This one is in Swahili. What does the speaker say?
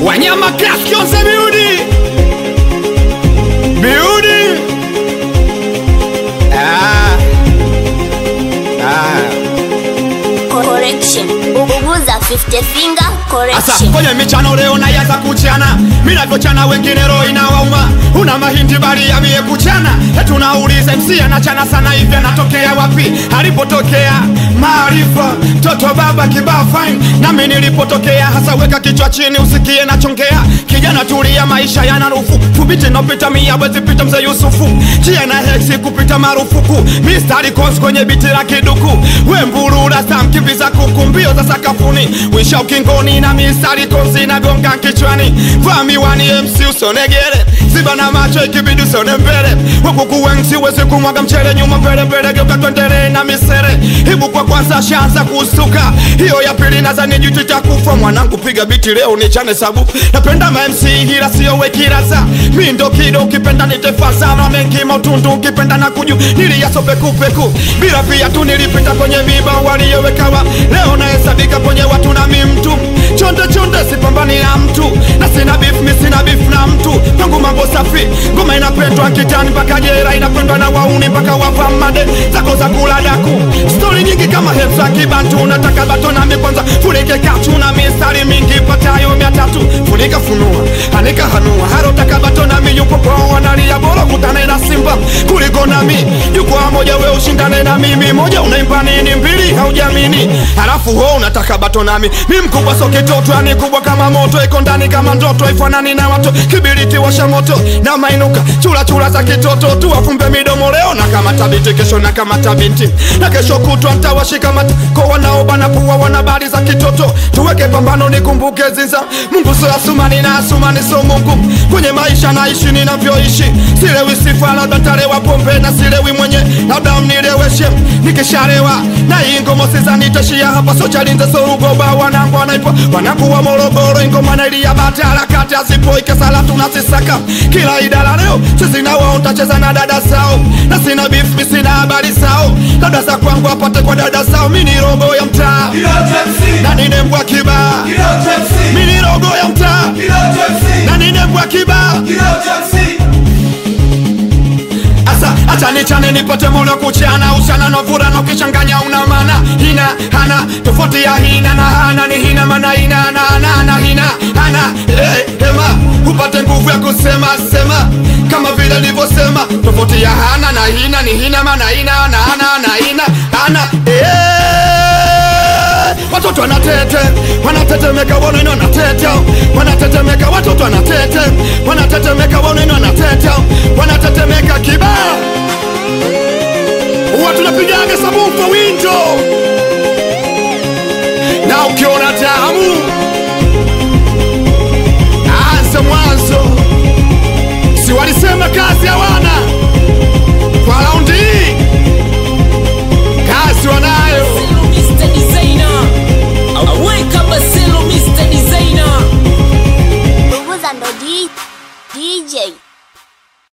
wanyama kaskionse biudi biudi ah. Ah. correction bubuza 50 finger Asa correction kwenye michano leo nayaza kuchana minavyochana wengine roho inawauma una mahindi bali yamie kuchana tunauliza MC anachana sana hivi anatokea wapi alipotokea maarifa toto baba kibaa fine nami nilipotokea hasa weka kichwa chini usikie nachongea kijana tulia maisha yana rufu fubiti nopita mia wezi pita mzee Yusufu chia na heksi kupita marufuku mistari cons kwenye biti la kiduku we mburura sa mkimbiza kuku mbio za sakafuni wisha ukingoni na mistari cons inagonga kichwani vaa miwani MC usonegere ziba na macho ikibidi usone mbele wakuku wengi wezi kumwaga mchele nyuma mbele mbele geuka twendele na misere hibu kwa kwanza shanza kusuka hiyo ya pili nazani jitu itakufa mwanangu piga biti leo ni chane sabu napenda ma MC hila sio wekiraza mi ndo kido ukipenda nitefazana mengi mautundu ukipenda na kuju niliyaso pekupeku bila pia tu nilipita kwenye viba waliyowekawa leo nahesabika kwenye watu na mi mtu chonde chonde sipambani na mtu na sina beef mi sina beef na mtu kwangu mambo safi ngoma inapendwa kitani mpaka jera inapendwa na wauni mpaka wapamade zako za kula daku stori nyingi kama hepsa kibantu nataka bato nami kwanza funike katu na mistari mingi patayo mia tatu funika funua anika hanua harotaka bato nami yupo kwao wanalia bora kutane na simba kuliko nami jukwaa moja we ushindane na mimi moja unaimba nini mbili haujamini halafu ho unataka bato nami mi mkubwa so kitoto yani kubwa kama moto iko ndani kama ndoto ifanani na watu kibiriti washa moto na mainuka chula chula za kitoto tuwafumbe midomo leo na kama tabiti kesho na kama tabinti na kesho kutwa ntawashika mata ko wanaobana pua wana bali za kitoto tuweke pambano nikumbuke zinza mungu sio asumani na asumani sio mungu kwenye maisha naishi ninavyoishi silewi sifa labda tarewa pombe na silewi mwenye labda mnileweshe nikisharewa na hii ngoma sisa nitashia hapa so chalinze so rugoba wanangu wanaipo wanangu wa morogoro ingoma nailia bata harakati hazipo ikesala tunasisaka kila idara leo sisi na wao ntacheza na dada sao na sina beef mi sina habari sao dada za kwangu apate kwa dada sao mi ni robo ya mtaa na ninembwa kibaa mi ni rogo ya mtaa na ninembwa kibaa asa acha nichane nipate mulo kuchana uchana novura nokichanganya una mana hina hana tofauti ya hina na hana ni hina mana hina na hana na hina hana eh, hema upate nguvu ya kusema sema kama vile nilivyosema tofauti ya hana na hina ni hina mana hina na hana na hina hana eh, watoto wanatete wanatetemeka wanaino wanateta wanatetemeka watoto wanatete wanatetemeka wanaino wanateta wanatetemeka kibao huwa tunapigaga sabuni kwa winjo na ukiona damu anza mwanzo si walisema kazi hawana